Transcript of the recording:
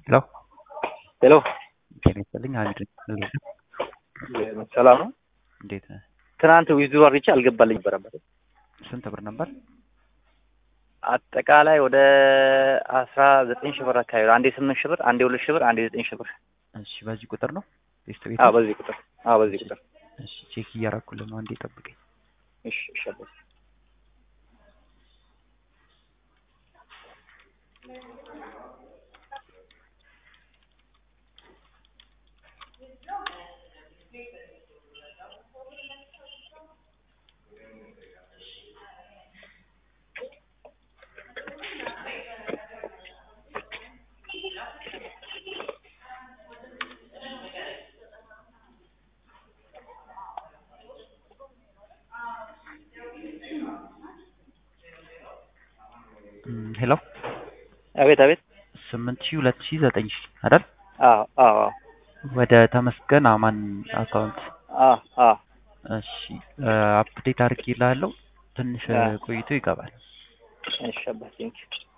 ሄሎ ሄሎ ጤና ይስጥልኝ ሀሚድ ነኝ። ሰላም ነው። እንዴት ነህ? ትናንት ዊዝድሮ አድርጌ አልገባልኝ ነበረበት ስንት ብር ነበር? አጠቃላይ ወደ አስራ ዘጠኝ ሺህ ብር አካባቢ ነው። አንዴ ስምንት ሺህ ብር፣ አንዴ ሁለት ሺህ ብር፣ አንዴ ዘጠኝ ሺህ ብር። እሺ በዚህ ቁጥር ነው ቴስት ቤት? አዎ በዚህ ቁጥር አዎ በዚህ ቁጥር። እሺ ቼክ እያደረኩልህ ነው። አንዴ ጠብቀኝ። እሺ እሺ አባቴ። እም፣ ሄሎ አቤት አቤት። ስምንት ሺህ ሁለት ሺህ ዘጠኝ ሺህ አይደል? አዎ አዎ አዎ ወደ ተመስገን አማን አካውንት። አዎ አዎ እሺ አፕዴት አድርጌልሃለሁ። ትንሽ አዎ። ቆይቶ ይገባል። እሺ አባቴ ቴንኪው